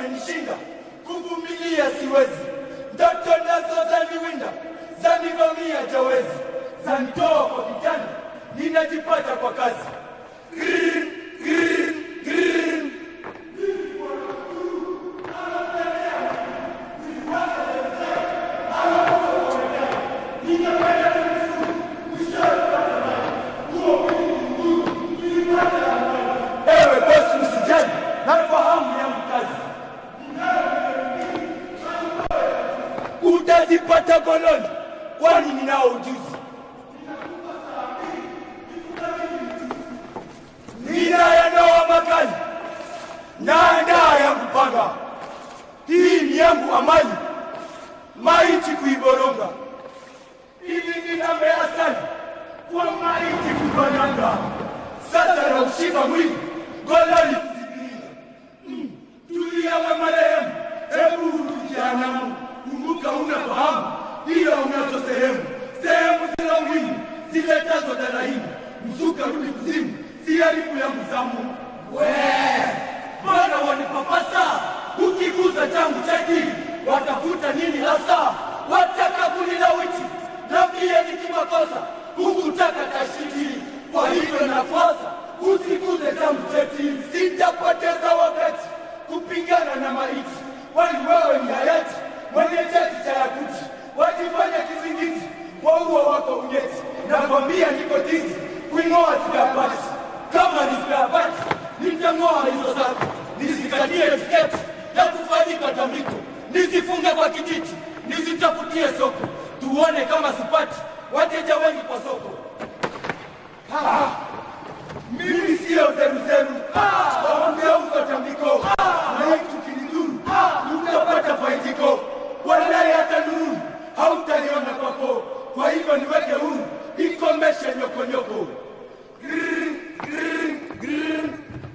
zimenishinda, kuvumilia siwezi, ndoto nazo zaniwinda, zanivamia jawezi, zanitoa kwa vitani, ninajipata kwa kazi Grrr, grrr, grrr. Ewe bosi, usijali, nafahamu yangu kazi. Utazipata goloni, kwani ninao ujuzi. Ninayanoa makali, naandaa yangu panga. Hii ni yangu amali, maiti kuiboronga. Hivi ninamea sana kwa maiti kubananga. Sasa na ushika mwili golani kuzibiria. Mm, Tulia we marehemu, hebu jehanamu, kumbuka unafahamu ila unazo sehemu, sehemu zina umuhimu ziletazo darahimu, mzuka rudi kuzimu, si haribu ya mzamu. We mbona wanipapasa ukiguza changu cheki, watafuta nini hasa? Wataka kunilawiti na pia nikimakosa hukutaka tashiti, kwa hivyo nafasa usiguze changu cheti, sitapoteza wakati kupingana na maiti, kwani wewe ni hayati mwenye cheti cha yakuti, wajifanya kizingiti kwa uo wako unyeti. Nakwambia niko tizi kuing'oa sikapati, kama ni sikapati nitang'oa hizo zako, nisikatie tiketi ya kufanyika tambiko, nisifunge kwa kijiti, nisitafutie soko, tuone kama sipati wateja wengi kwa soko. Ha! Mimi sio zeruzeru, waongeuza tambiko, na tukinidhuru utapata faidiko, walai hata nuru hautaliona kwako. Kwa hivyo niweke huru, ikomeshe nyokonyoko. Grrr, grrr, grrr.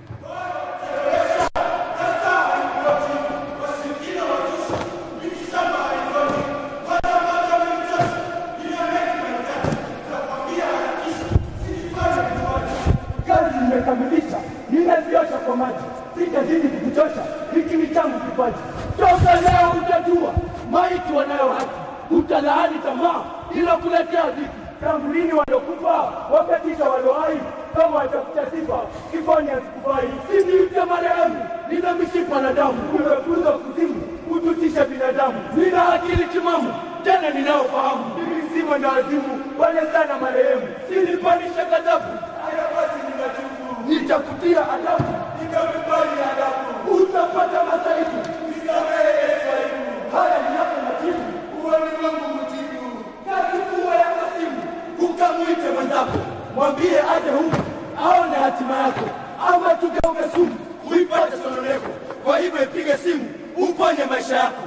kazi nimekamilisha, nimeziosha kwa maji, sitazidi kukuchosha, hiki ni changu kipaji. Toka leo utajua maiti wanayo haki, utalaani tamaa ilokuletea dhiki. Tangu lini waliokufa wakatisha walio hai, kama watafuta sifa kifani asikufai. Siniite marehemu, nina mishipa na damu, umefuzwa kuzimu kututisha binadamu. Nina akili timamu tena ninayofahamu, mimi si mwenda wazimu, wale sana marehemu, silipanisha ghadhabu Haya basi ninatubu, nitakutia adabu, nitakubali adabu, utapata masaibu, nisamehe Yesu aibu. Haya ninapo majibu, uwani wangu mjibu, kazi kuwa ya kasimu, ukamwite mwenzako, mwambie aje huku aone hatima yako, ama tugeuke sumu, uipate sononeko. Kwa hivyo ipige simu, uponye maisha yako.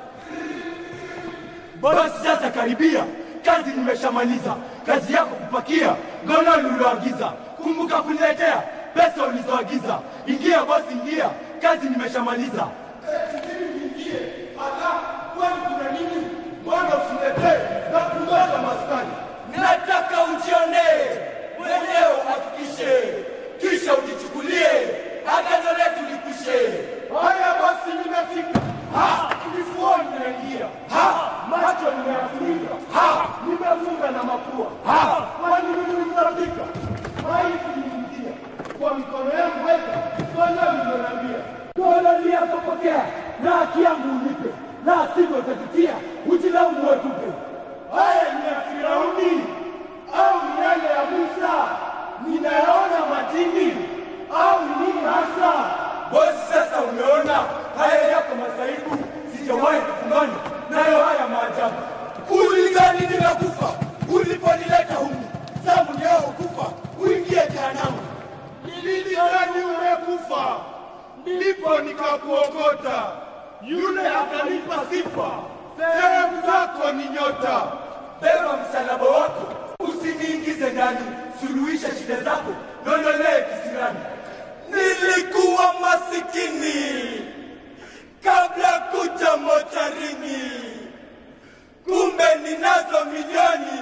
Basi sasa karibia, kazi nimeshamaliza. Kazi yako kupakia gololi ulioagiza. Kumbuka kuniletea pesa ulizoagiza. Ingia basi, ingia, kazi nimeshamaliza. Kwani kuna nini? Mbona usiniletee na kungoja maskani? Nataka ujionee mwenyewe, uhakikishe, kisha ujichukulie agano letu likwishe. Haya basi, nimefika. Ha, kifuani naingia. Ha, macho nimeyafunika. Ha, nimefunga na mapua. Ha, kwani mimi nitarabika? Maiti niingia kwa mikono yangu weka, Bwana nilioniambia. Gololi yako pokea na haki yangu unipe, na sivyo utajutia, ujilaumu wetupe. Haya ni ya Firauni au ni yale ya Musa? Ninayaona matini au nini hasa? Bosi, sasa umeona haya yako masaibu, sijawahi kukumbana nayo haya maajabu. Uligani nimekufa uliponileta humu, zamu ni yao kufa, uingie jehanamu. Nilidhani umekufa, ndipo nikakuokota, yule akanipa sifa, sehemu zako ni nyota. Beba msalaba wako, usiniingize ndani, suluhisha shida zako, nondolee kisirani. Nilikuwa masikini kabla kuja mocharini, kumbe ninazo milioni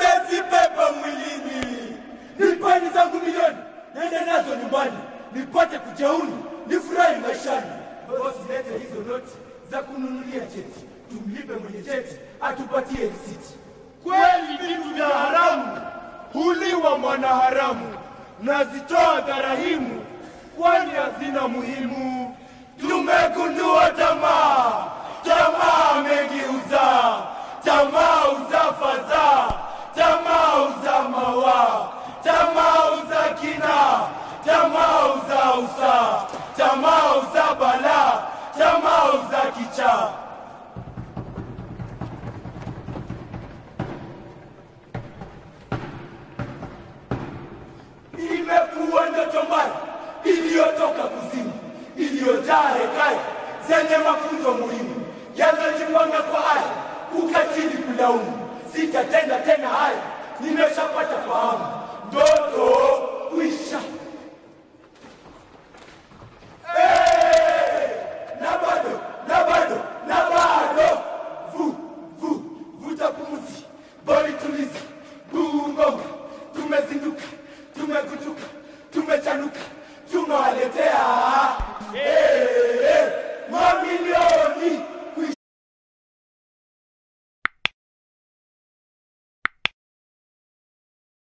nimezibeba mwilini. Nipeni zangu milioni, nende nazo nyumbani nipate kujeuni, nifurahi maishani. Bosi, lete hizo noti za kununulia cheti, tumlipe mwenye cheti atupatie risiti. Kweli vitu vya haramu huliwa mwanaharamu, nazitoa dharahimu, kwani hazina muhimu. Tumegundua tamaa, tamaa mengi uzaa, tamaa uzaa fadhaa, tamaa uzaa mawaa, tamaa uzaa kina, tamaa uzaa usaa, tamaa uzaa balaa, tamaa uzaa kichaa. imekuwa ndoto mbaya iliyotoka kuzimu, iliyojaa hekaya zenye mafunzo muhimu yanayojipanga kwa aya, ukatili kulaumu. Sitatenda tena haya, nimeshapata fahamu, ndoto kuisha.